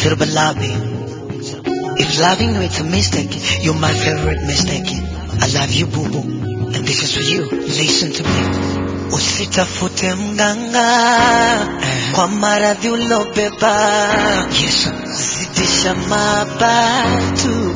to the lobby. If loving you it's a mistake, you're my favorite mistake. I love you boo boo, and this is for you. Listen to me. Usitafute mganga kwa maradhi ulobeba. Yes, zidisha mabatu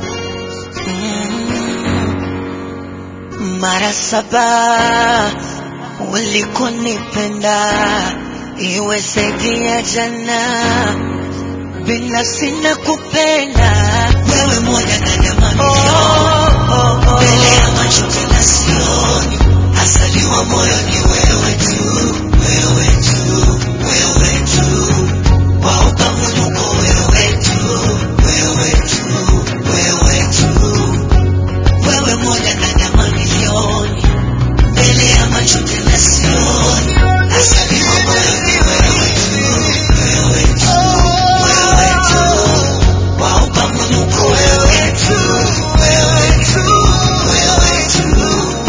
mm. Mara saba ulikonipenda iwe zaidi ya jana, binafsi na kupenda wewe moja ndani ya mamilioni mbele ya macho tena sioni, asaliwa moyo ni wewe tu, wewe tu, wewe tu, wa ukamwuko wewe tu, wewe tu, wewe tu, wewe moja ndani ya mamilioni mbele ya macho tena sioni, asaliwa moyo ni wewe tu, wewe tu, wewe tu, wa ukamwuko wewe tu, wewe tu, wewe tu.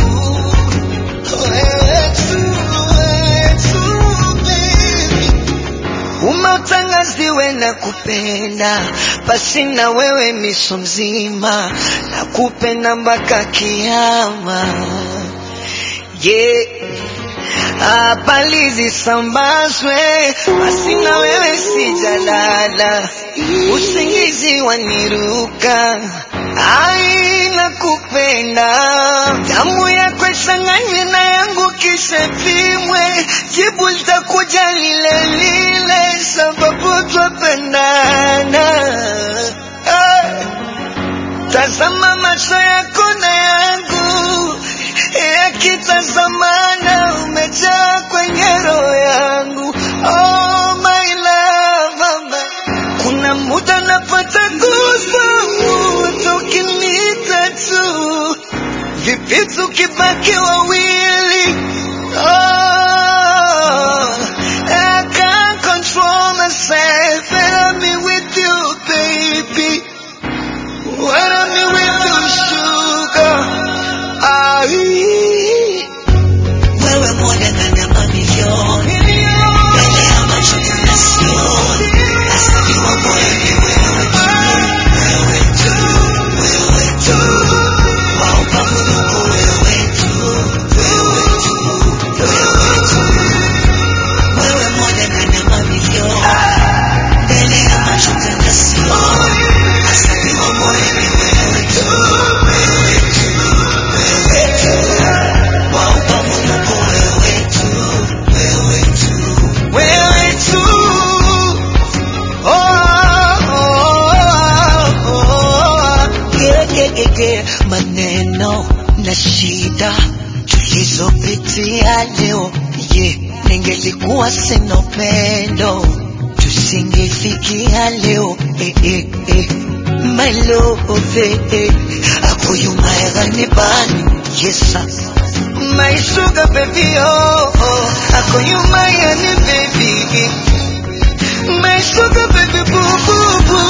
Umeutangaziwe na kupenda basi na wewe miso mzima na kupenda mpaka kiama yeah. Habari zisambazwe basi na wewe sijalala, usingizi waniruka ai na kupenda damu yako ichanganywe na yangu kisha pimwe, jibu litakuja lile lile, sababu twapendana. Ah. Tazama macho yako na yangu yakitazamana, umejaa kwenye roho yangu. Oh my love, mama. Kuna muda napata goosebumps ukiniita tu, vipi tukibaki wawili? Oh, I can't control myself and I'm with you, baby. When I'm with you, sugar. Ai. Wewe moja ndani ya mamilioni, mbele ya macho tena sioni, asaliwa moyo ni wewe tu, wewe tu, wewe tu, wa ukamwuko wewe tu, wewe tu, wewe tu, wewe moja ndani ya mamilioni, mbele ya macho tena sioni, asaliwa moyo ni wewe tu, wewe tu, wewe tu, wa ukamwuko wewe tu, wewe tu, wewe tu. Oh, oh, oh, yeah, yeah, yeah, yeah. Maneno na shida tulizopitia leo yeah. Ningelikuwa sina upendo tusingefikia leo eh, eh, eh. My love eh, eh. akuyumaegani bani yesa My sugar baby oh, oh. akuyumayani baby My sugar baby boo boo boo